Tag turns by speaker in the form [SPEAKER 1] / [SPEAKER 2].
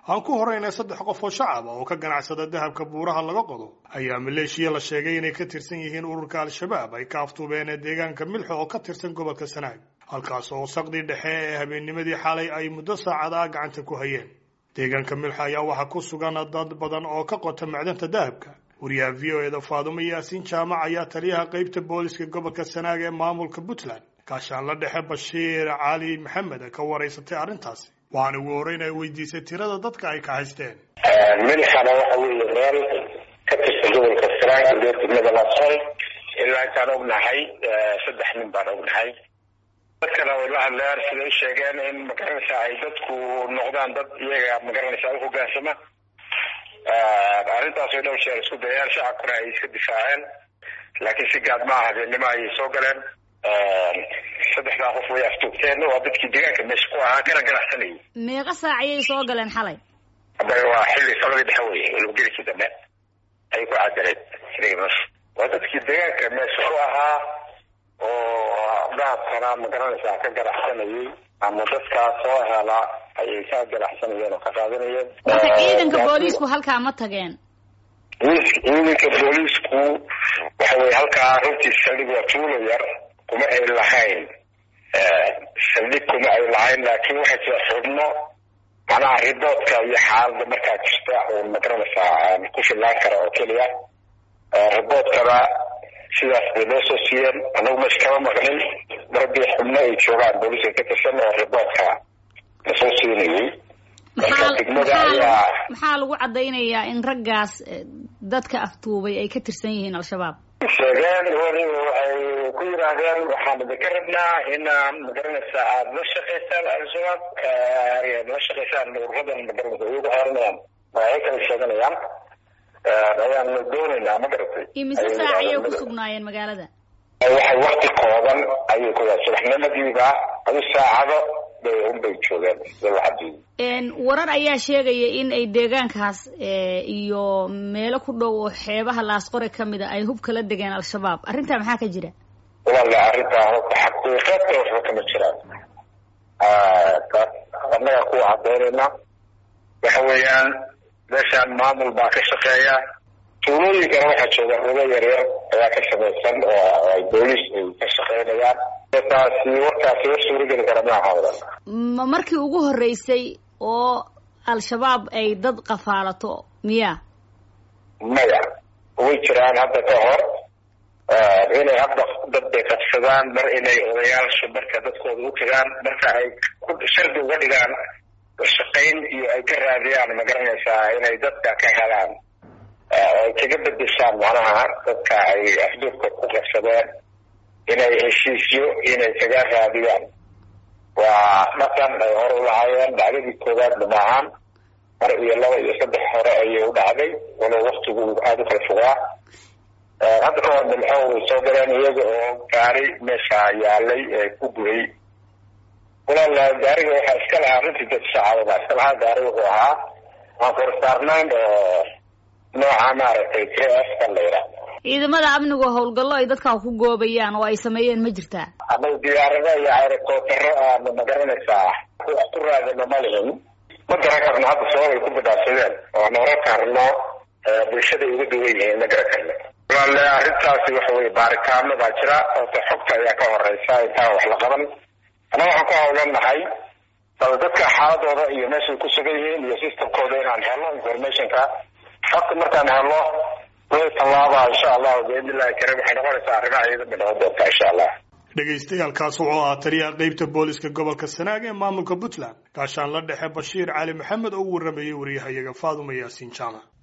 [SPEAKER 1] aan ku horeynay saddex qof oo shacab ah oo ka ganacsada dahabka buuraha laga qodo ayaa maleeshiya la sheegay inay ka tirsan yihiin ururka al-shabaab ay ka aftuubeen ee deegaanka milxo oo ka tirsan gobolka sanaag halkaas oo saqdii dhexe ee habeennimadii xalay ay muddo saacada gacanta ku hayeen deegaanka milxo ayaa waxaa ku sugan dad badan oo ka qota macdanta dahabka wariyaha v o eda faadumo yaasiin jaamac ayaa taliyaha qeybta booliska gobolka sanaag ee maamulka puntland gaashaanla dhexe bashiir cali maxamed ka waraysatay arrintaasi waxaana ugu horreyn ay weydiisay tirada dadka ay ka haysteen
[SPEAKER 2] milxana waxa weeye meel ka tirsan gobolka sanaag iyo degmada laasol ilaa intaan ognahay saddex nin baan ognahay dadkana way la hadleen siday u sheegeen in magaranaysa ay dadku noqdaan dad iyaga magaranaysa u hogaansama arrintaas way dhowr jeer isku dayeen shacabkuna ay iska difaaceen laakiin si gaad ma ah habeennimo ayay soo galeen saddexdaa qof way aftuugteen waa dadkii deegaanka meesha ku ahaa kana ganacsanayay
[SPEAKER 3] meeqa saac ayay soo galeen xalay
[SPEAKER 2] hadda waa xilli sabadii dhexe wey walbagelikii dambe ayay ku cadareed xiliga meesha waa dadkii deegaanka meesha ku ahaa oo dahabkana magaranaysaa ka ganacsanayay ama dadkaa soo hela ayay ka ganacsanayeen oo ka qaadanayeen
[SPEAKER 3] marka ciidanka booliisku halkaa ma tageen
[SPEAKER 2] ciidanka booliisku waxa weye halkaa runtii saldhig waa tuulo yar kuma ay lahayn saldhig kuma ay lahayn laakiin waxay jira xubno macnaha riboodka iyo xaalada markaa jirta oo magaranaysaa ku fillaan kara oo keliya riboodkana sidaas bay loo soo siiyeen anagu meesha kama maqlin marbii xubno ay joogaan booliiska ka tirsan oo riboodka lasoo siinayay marka degmada ayaa
[SPEAKER 3] maxaa lagu caddaynayaa in raggaas dadka aftuubay ay ka tirsan yihiin al-shabaab
[SPEAKER 2] sheegeen weliba waxay ku yidhaahdeen waxaan idinka rabnaa inaan magaranaysa aada la shaqaysaan al-shabaab la shaqaysaan ururadan magaranaysa iyagu xeeranayaan waxay kala sheeganayaan ayaanu doonaynaa ma garatay
[SPEAKER 3] imise saac ayay ku sugnaayeen magaalada
[SPEAKER 2] waxay wakti kooban ayay ku subaxnimadiiba adu saacado bay unbay joogeen
[SPEAKER 3] n warar ayaa sheegaya in ay deegaankaas iyo meelo ku dhow oo xeebaha laasqore kamid a ay hub kala degeen al-shabaab arrintaa maxaa ka jira
[SPEAKER 2] walaala arrintaa xaqiiqada waxba kama jiraan annaga kuwa cadaynayna waxa weeyaan meeshaan maamul baa ka shaqeeya tuulooyinkana waxaa jooga rugo yaryar ayaa ka samaysan oo ay booliis ay ka shaqeynayaan taasi warkaasi war suurageli kara maaha wadan
[SPEAKER 3] ma markii ugu horreysay oo al-shabaab ay dad qafaalato miya
[SPEAKER 2] maya way jiraan hadda ka hor inay hadda dad bay qabsadaan mar inay odayaasha marka dadkooda u tagaan marka ay shardi uga dhigaan shaqayn iyo ay ka raadiyaan ma garanaysaa inay dadka ka helaan ay kaga bedeshaan macnaha dadka ay afduubka ku qabsadeen inay heshiisyo inay kaga raadiyaan waa dhaqan ay hore u lahaayeen dhacdadii koowaadna maahan mar iyo laba iyo saddex hore ayay u dhacday walow waktigu aada u kala fogaa hadda ka hor milxo way soo galeen iyaga oo gaari meesha yaalay ee ku guray walaal gaariga waxaa iska lahaa runtii dad shacaba baa iska lahaa gaari wuxuu ahaa waan korsaarnayn oo nooca maaragtay k f ka la yidhaahdo
[SPEAKER 3] ciidamada amnigu howlgallo ay dadkaa ku goobayaan oo ay sameeyeen ma jirtaa
[SPEAKER 2] anagu diyaarado iyo aerokootaro aanu magaranaysaa ku raadino ma lihin ma garan karno hadda sababay ku badhaafsadeen oo noora karno bulshada uga duwan yihiin ma garan karno walaale arrintaasi waxa weye baaritaano baa jira oota xogta ayaa ka horeysa intaan wax la qaban annaga waxaan ku hawlanahay bal dadka xaaladooda iyo meeshay ku sugan yihiin iyo systemkooda inaan helno informationka xogta markaan helno way tallaaba insha allahu biidnillahi karim waxay noqonaysaa arrimaha iyada noqon doonta insha allah
[SPEAKER 1] dhagaystayaalkaas wuxuu ahaa taliyaha qeybta booliska gobolka sanaag ee maamulka puntland gaashaan la dhexe bashiir cali maxamed oo u waramayay wariyahayaga faaduma yaasiin jaamac